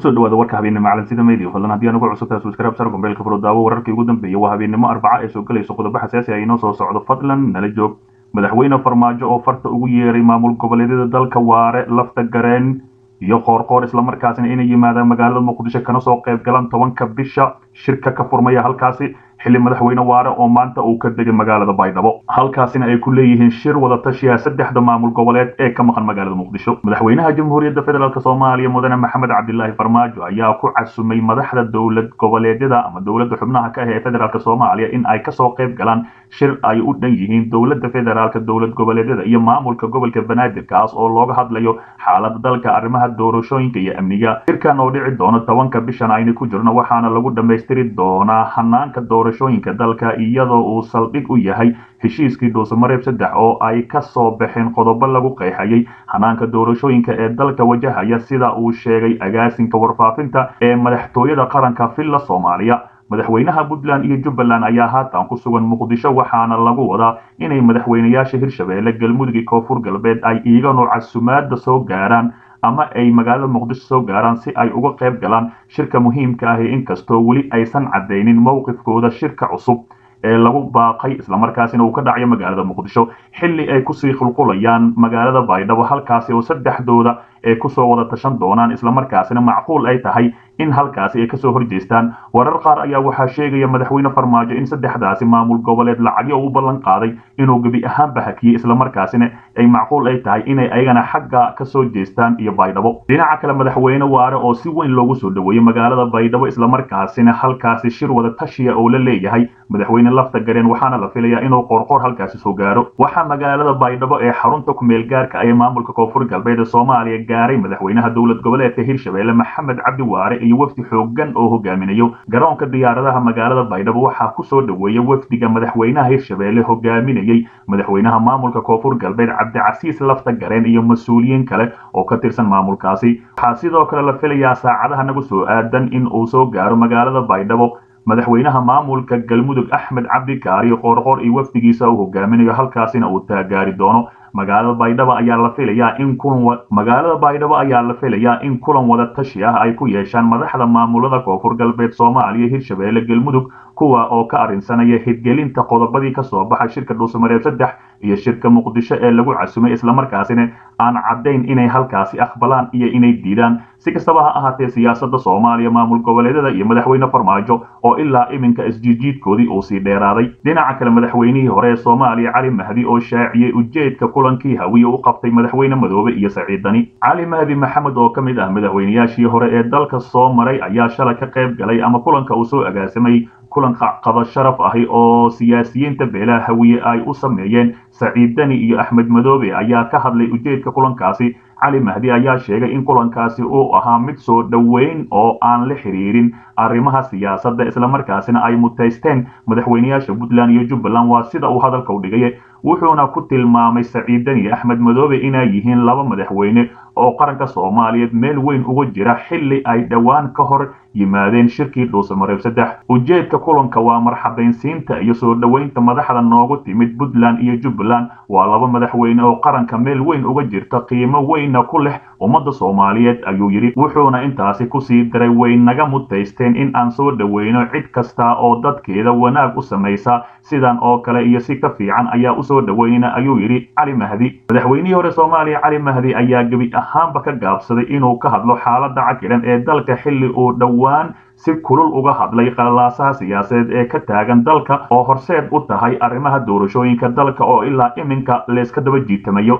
kusoo dhawaada warka habeennimo calansida media fadlan haddii anugu cusubtaa subscribe sar gombeelka furo daawo wararkii ugu dambeeyay waa habeennimo arbaca ee soo gelayso qodobo xasaasi ah inoo soo socdo fadlan nala joog madaxweyne farmaajo oo farta ugu yeeray maamul goboleedyada dalka waare lafta gareen iyo qoorqoor islamarkaasina inay yimaadaan magaalada muqdisho kana soo qayb galaan tobanka bisha shirka ka furmaya halkaasi xilli madaxweyne waare oo maanta uu ka degay magaalada baydhabo halkaasina ay ku leeyihiin shir wadatashiya saddexda maamul goboleed ee ka maqan magaalada muqdisho madaxweynaha jamhuuriyadda federaalk soomaaliya mudane maxamed cabdilaahi farmaajo ayaa ku casumay madaxda dowlad goboleedyada ama dowladda xubnaha ka ah ee federaalk soomaaliya in ay kasoo qayb galaan shir ay u dhan yihiin dowladda federaalk dowlad goboleedyada iyo maamulka gobolka banaadir kaas oo looga hadlayo xaalada dalka arrimaha doorashooyinka iyo amniga shirkan oo dhici doono tobanka bishan ayna ku jirno waxaana lagu dhammaystiri doonaa hanaanka doorashooyinka dalka iyadoo uu saldhig u yahay heshiiskii dhuusamareeb saddex oo ay ka soo baxeen qodobo lagu qeexayay hanaanka doorashooyinka ee dalka wajahaya sida uu sheegay agaasinka warfaafinta ee madaxtooyada qaranka villa soomaaliya madaxweynaha puntland iyo jubbaland ayaa haatan ku sugan muqdisho waxaana lagu wadaa inay madaxweynayaasha hirshabeelle galmudug iyo koonfur galbeed ay iiganu casumaada soo gaaraan ama ay magaalada muqdisho soo gaaraan si ay uga qayb galaan shirka muhiimka ahi inkastoo weli aysan caddaynin mowqifkooda shirka cusub ee lagu baaqay islamarkaasina uu ka dhacayo magaalada muqdisho xilli ay kusii qulqulayaan magaalada baydhabo halkaasi oo saddexdooda ay kusoo wada tashan doonaan islamarkaasina macquul ay tahay in halkaasi ay kasoo horjeestaan warar qaar ayaa waxaa sheegaya madaxweyne farmaajo in saddexdaasi maamul goboleed lacagyo u ballan qaaday inuu gebi ahaanba hakiyey islamarkaasina ay macquul ay tahay inay ayagana xagga kasoo jeestaan iyo baydhabo dhinaca kale madaxweyne waare oo si weyn loogu soo dhaweeyey magaalada baydhabo islamarkaasina halkaasi shir wada tashiya oo la leeyahay madaxweyne lafta gareen waxaana la filayaa inuu qoorqoor halkaasi soo gaaro waxaa magaalada baydhabo ee xarunta kumeel gaarka ee maamulka koonfur galbeed ee soomaaliya gaaray madaxweynaha dowlad goboleedka hirshabeelle maxamed cabdi waare iyo wafdi xoogan oo hogaaminayo garoonka diyaaradaha magaalada baydhabo waxaa kusoo dhaweeya wafdiga madaxweynaha hirshabeelle hogaaminayey madaxweynaha maamulka koonfur galbeed cabdicasiis lafta gareen iyo mas-uuliyiin kale oo ka tirsan maamulkaasi waxaa sidoo kale la filayaa saacadaha nagu soo aadan in uu soo gaaro magaalada baydhabo madaxweynaha maamulka galmudug axmed cabdi kaari qoorqoor iyo wafdigiisa uu hogaaminayo halkaasina uu taagaari doono magaalada baydhabo ayaa la filayaa in kulan magaalada baydhabo ayaa la filayaa in kulan wada tashi ah ay ku yeeshaan madaxda maamulada koonfur galbeed soomaaliya hirshabeelle galmudug kuwa oo ka arrinsanaya hirgelinta qodobadii kasoo baxay shirka dhuusamareeb saddex iyo shirka muqdisho ee lagu casumay islamarkaasina aan caddayn inay halkaasi aqbalaan iyo inay diidaan si kastaba ha ahaatee siyaasadda soomaaliya maamul goboleedyada iyo madaxweyne farmaajo oo ilaa iminka isjiijiidkoodii uu sii dheeraaday dhinaca kale madaxweynihii hore ee soomaaliya cali mahdi oo shaaciyey ujeedka kulankii hawiye u qabtay madaxweyne madoobe iyo saciidani cali mahdi maxamed oo ka mid ah madaxweynayaashii hore ee dalka soo maray ayaa shalay ka qayb galay ama kulanka uu soo agaasamay kulan qado sharaf ahi oo siyaasiyiinta beelaha hawiye ay u sameeyeen saciid dani iyo axmed madoobe ayaa ka hadlay ujeedka kulankaasi cali mahdi ayaa sheegay in kulankaasi uu ahaa mid soo dhoweyn oo aan la xiriirin arrimaha siyaasadda islamarkaasina ay mutaysteen madaxweynayaasha puntland iyo jubbaland waa sida uu hadalka u dhigay wuxuuna ku tilmaamay saciid dani axmed madoobe inay yihiin laba madaxweyne oo qaranka soomaaliyeed meel weyn uga jira xilli ay dhowaan ka hor yimaadeen shirkii dhuusamareeb saddex ujeedka kulanka waa marxabaynsiinta iyo soo dhoweynta madaxda noogu timid puntland iyo jubbaland waa laba madaxweyne oo qaranka meel weyn uga jirta qiimo weynna ku leh ummadda soomaaliyeed ayuu yidhi wuxuuna intaasi kusii daray way naga mutaysteen in aan soo dhoweyno cid kasta oo dadkeeda wanaag u samaysa sidan oo kale iyo si ka fiican ayaa usoo dhoweynayna ayuu yidhi cali mahdi madaxweynihii hore soomaaliya cali mahdi ayaa gebi ahaanba ka gaabsaday inuu ka hadlo xaaladda cakiran ee dalka xilli uu dhowaan si kulul uga hadlay qalalaasaha siyaasadeed ee ka taagan dalka oo horseed u tahay arrimaha doorashooyinka dalka oo ilaa iminka layska daba jiitamayo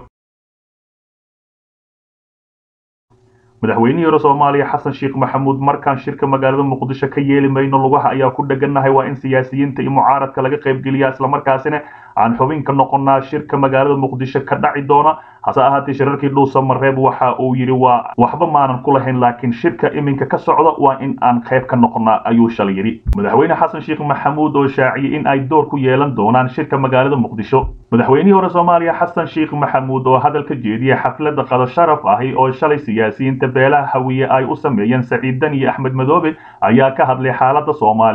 madaxweynihii hore soomaaliya xasan sheekh maxamuud markaan shirka magaalada muqdisho ka yeeli mayno lugaha ayaa ku dhegannahay waa in siyaasiyiinta iyo mucaaradka laga qaybgeliyaa islamarkaasina aan xubin ka noqonnaa shirka magaalada muqdisho ka dhaci doona hase ahaatee shirarkii dhuusa mareeb waxa uu yidhi waa waxba maanan ku lahayn laakiin shirka iminka ka socda waa in aan qayb ka noqonnaa ayuu shalay yidhi madaxweyne xasan sheekh maxamuud oo shaaciyey in ay door ku yeelan doonaan shirka magaalada muqdisho madaxweynihii hore soomaaliya xasan sheekh maxamuud oo hadal ka jeediyey xafladda qado sharaf ahi oo shalay siyaasiyiinta beelaha hawiye ay u sameeyeen saciid dani iyo axmed madoobe ayaa ka hadlay xaaladda soomaaliya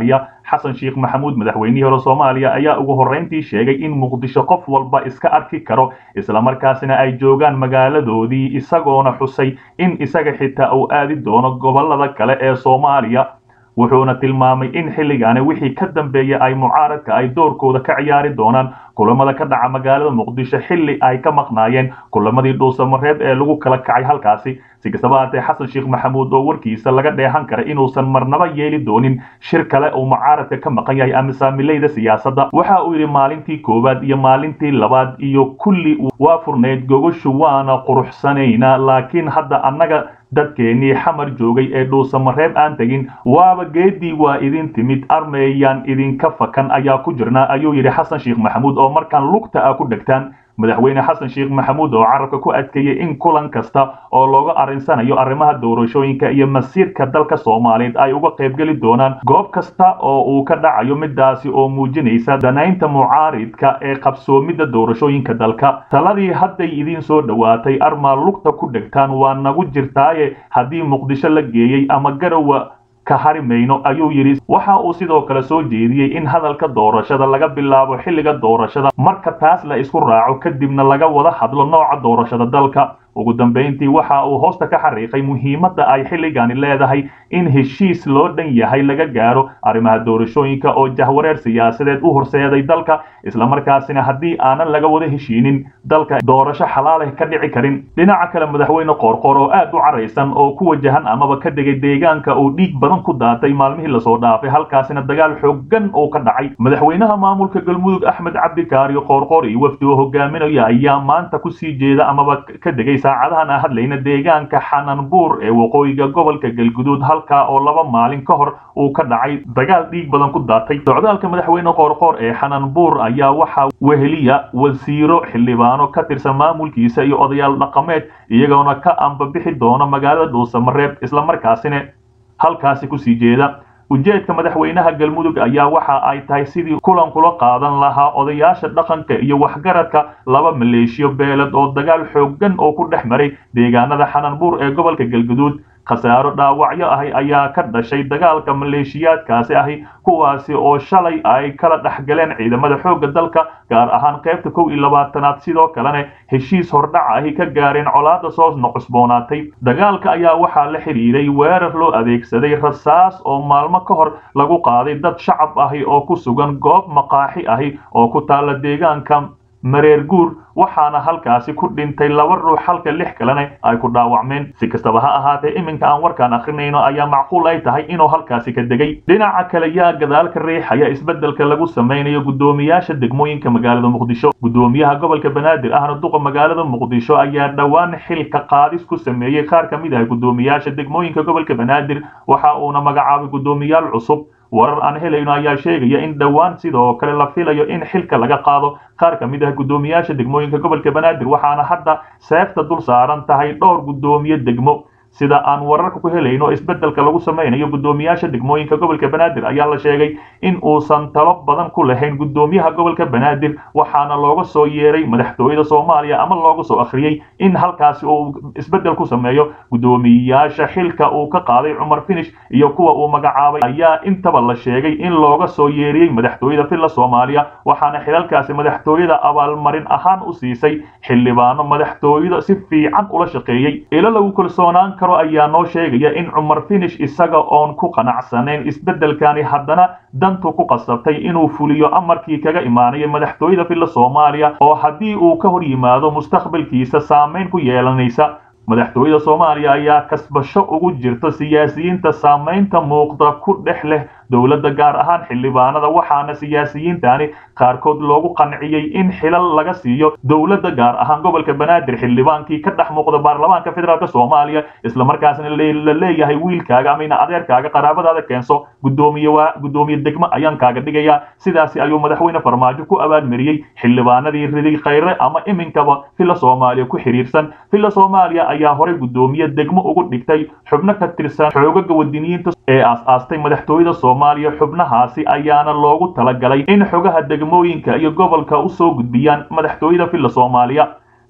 xasan sheekh maxamuud madaxweynihii hore soomaaliya ayaa ugu horrayntii sheegay in muqdisho qof walba iska arki karo islamarkaasina ay joogaan magaaladoodii isagoona xusay in isaga xitaa uu aadi doono gobollada kale ee soomaaliya wuxuuna tilmaamay in xilligaani wixii ka dambeeya ay mucaaradka ay doorkooda ka ciyaari doonaan kulamada ka dhaca magaalada muqdisho xilli ay ka maqnaayeen kulamadii dhuusamareeb ee lagu kala kacay halkaasi si kastaba haatee xasan sheekh maxamuud oo warkiisa laga dheehan kara inuusan marnaba yeeli doonin shir kale uu mucaaradka ka maqan yahay ama saamilayda siyaasadda waxa uu yidhi maalintii koowaad iyo maalintii labaad iyo kulli waa furnayd gogoshu waana quruxsanaynaa laakiin hadda annaga dadkeennii xamar joogay ee dhuusamareeb aan tegin waaba geedii waa idin timid armeeyaan idinka fakan ayaa ku jirnaa ayuu yidhi xasan sheekh maxamuud oo markaan lugta ah ku dhegtaan madaxweyne xasan sheekh maxamuud oo carabka ku adkeeyey in kulan kasta oo looga arrinsanayo arrimaha doorashooyinka iyo masiirka dalka soomaaliyeed ay uga qaybgeli doonaan goob kasta oo uu ka dhacayo midaasi oo muujinaysa danaynta mucaaridka ee qabsoomidda doorashooyinka dalka taladii hadday idiin soo dhowaatay armaa lugta ku dhegtaan waa nagu jirtaaye haddii muqdisho la geeyey ama garowa ka hari mayno ayuu yidhi waxa uu sidoo kale soo jeediyey in hadalka doorashada laga bilaabo xilliga doorashada marka taas la isku raaco kadibna laga wada hadlo nooca doorashada dalka ugu dambayntii waxa uu hoosta ka xariiqay muhiimadda ay xilligani leedahay in heshiis loo dhan yahay laga gaaro arrimaha doorashooyinka oo jahwareer siyaasadeed u horseeday dalka islamarkaasina haddii aanan laga wada heshiinin dalka doorasho xalaaleh ka dhici karin dhinaca kale madaxweyne qoorqoor oo aad u caraysan oo ku wajahan amaba ka degay deegaanka uu dhiig badan ku daatay maalmihii lasoo dhaafay halkaasina dagaal xooggan oo ka dhacay madaxweynaha maamulka galmudug axmed cabdikaari qoorqoor iyo wafdi oo hogaaminaya ayaa maanta kusii jeeda amaba ka degay saacadahan aan hadlayna deegaanka xananbuur ee waqooyiga gobolka galguduud halkaa oo laba maalin ka hor uu ka dhacay dagaal dhiig badan ku daatay socdaalka madaxweyne qoorqoor ee xananbuur ayaa waxaa weheliya wasiiro xildhibaano ka tirsan maamulkiisa iyo odayaal dhaqameed iyagoona ka ambabixi doona magaalada dhuusamareeb islamarkaasina halkaasi kusii jeeda ujeedka madaxweynaha galmudug ayaa waxa ay tahay sidii kulan kula qaadan lahaa odayaasha dhaqanka iyo waxgaradka laba maleeshiyo beeled oo dagaal xooggan oo ku dhex maray deegaanada xananbuur ee gobolka galguduud khasaaro dhaawacyo ahi ayaa ka dhashay dagaalka maleeshiyaadkaasi ahi kuwaasi oo shalay ay kala dhexgaleen ciidamada xoogga dalka gaar ahaan qaybta kow iyo labaatanaad sidoo kalena heshiis hordhac ahi ka gaareen colaada soo cusboonaatay dagaalka ayaa waxaa la xidhiiray weerar loo adeegsaday rasaas oo maalmo ka hor lagu qaaday dad shacab ahi oo ku sugan goob maqaaxi ahi oo ku taalla deegaanka mareer guur waxaana halkaasi ku dhintay laba ruux halka lix kalena ay ku dhaawacmeen si kastaba ha ahaatee iminka aan warkaan akrinayno ayaa macquul ay tahay inuu halkaasi ka degay dhinaca kale yaa gadaalka riixaya isbeddelka lagu samaynayo guddoomiyaasha degmooyinka magaalada muqdisho guddoomiyaha gobolka banaadir ahna duqa magaalada muqdisho ayaa dhowaan xilka qaadis ku sameeyey qaar ka mid ah guddoomiyaasha degmooyinka gobolka banaadir waxa uuna magacaabay guddoomiyaal cusub warar aan helayno ayaa sheegaya in dhowaan sidoo kale la filayo in xilka laga qaado qaar ka mid ah guddoomiyaasha degmooyinka gobolka banaadir waxaana hadda seefta dul saaran tahay dhowr guddoomiye degmo sida aan wararka ku helayno isbeddelka lagu samaynayo guddoomiyaasha degmooyinka gobolka banaadir ayaa la sheegay in uusan talo badan ku lahayn guddoomiyaha gobolka banaadir waxaana looga soo yeeray madaxtooyada soomaaliya ama looga soo akhriyey in halkaasi uu isbeddel ku sameeyo guddoomiyaasha xilka uu ka qaaday cumar finish iyo kuwa uu magacaabay ayaa intaba la sheegay in looga soo yeeriyey madaxtooyada villa soomaaliya waxaana xilalkaasi madaxtooyada abaalmarin ahaan u siisay xildhibaano madaxtooyada si fiican ula shaqeeyey ilo lagu kalsoonaan karo ayaa noo sheegaya in cumar finish isaga oon ku qanacsanayn isbeddelkani haddana dantu ku qasabtay inuu fuliyo amarkii kaga imaanaya madaxtooyada villa soomaaliya oo haddii uu ka hor yimaado mustaqbalkiisa saamayn ku yeelanaysa madaxtooyada soomaaliya ayaa kasbasho ugu jirta siyaasiyiinta saamaynta muuqda ku dhex leh dowladda gaar ahaan xildhibaanada waxaana siyaasiyiintani qaarkood loogu qanciyey in xilal laga siiyo dowladda gaar ahaan gobolka banaadir xildhibaankii ka dhex muuqda baarlamaanka federaalk soomaaliya islamarkaasna la leeyahay wiilkaaga ama ina adeerkaaga qaraabadaada keenso gudoomiye waa guddoomiye degmo ayaan kaaga dhigayaa sidaasi ayuu madaxweyne farmaajo ku abaalmariyey xildhibaanadii riday khayre ama iminkaba villa soomaaliya ku xiriirsan villa soomaaliya ayaa horey guddoomiye degmo ugu dhigtay xubno ka tirsan xoogaga wadiniyiinta ee aas-aastay madaxtooyada soomaaliya xubnahaasi ayaana loogu talagalay in xogaha degmooyinka iyo gobolka u soo gudbiyaan madaxtooyada villa soomaaliya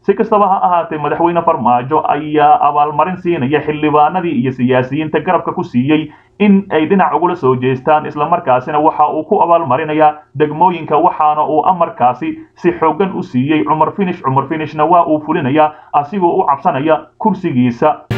si kastaba ha ahaatee madaxweyne farmaajo ayaa abaalmarin siinaya xildhibaanadii iyo siyaasiyiinta garabka ku siiyey in ay dhinac ugula soo jeestaan islamarkaasina waxa uu ku abaalmarinayaa degmooyinka waxaana uu amarkaasi si xooggan u siiyey cumar finish cumar finishna waa uu fulinayaa asigoo u cabsanaya kursigiisa